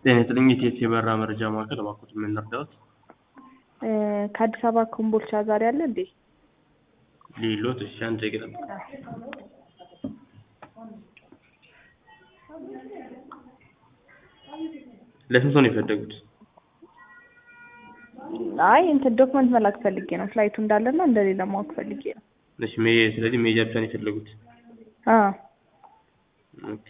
ጤና ይስጥልኝ የኢቲኤስ የበረራ መረጃ ማዕከል እባክዎት ምን ልርዳዎት? ከአዲስ አበባ ኮምቦልቻ ዛሬ አለ እንዴ? ሌሎት እሺ አንድ ደቂቃ ጠብቁ። ለስንት ሰው ነው የፈለጉት? አይ እንትን ዶክመንት መላክ ፈልጌ ነው ፍላይቱ እንዳለና እንደሌለ ማወቅ ፈልጌ ነው። እሺ ሜ- ስለዚህ ሜጃ ብቻ ነው የፈለጉት? አዎ ኦኬ።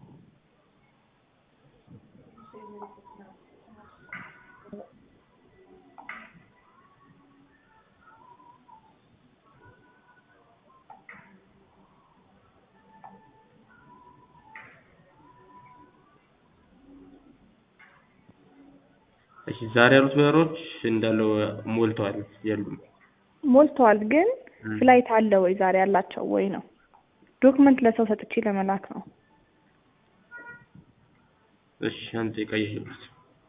እሺ ዛሬ ያሉት በረሮች እንዳለው ሞልተዋል የሉም። ሞልተዋል፣ ግን ም። ፍላይት አለ ወይ ዛሬ ያላቸው ወይ ነው። ዶክመንት ለሰው ሰጥቼ ለመላክ ነው። እሺ አንድ ደቂቃ እያየሁት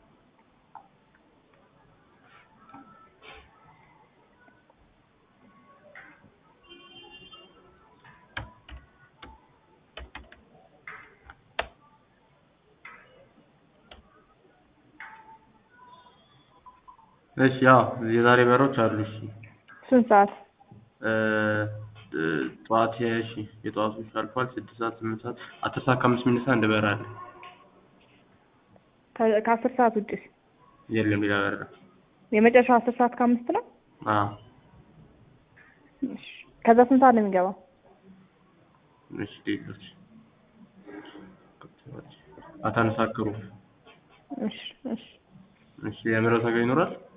እሺ ያው የዛሬ በረሮች አሉ። እሺ ስንት ሰዓት? እ እ ጠዋት እሺ የጠዋቶች አልፏል። ስድስት ሰዓት ስምንት ሰዓት አስር ሰዓት ከአምስት ሚነሳ አንድ በረራ አለ። ከ- ከአስር ሰዓት ውጭስ? የለም ሌላ በረራ። የመጨረሻው አስር ሰዓት ከአምስት ነው። አዎ እሺ። ከዛ ስንት ሰዓት ነው የሚገባው? እሺ ሌሎች አታነሳክሩ። እሺ እሺ። እሺ የምረው ነገር ይኖራል?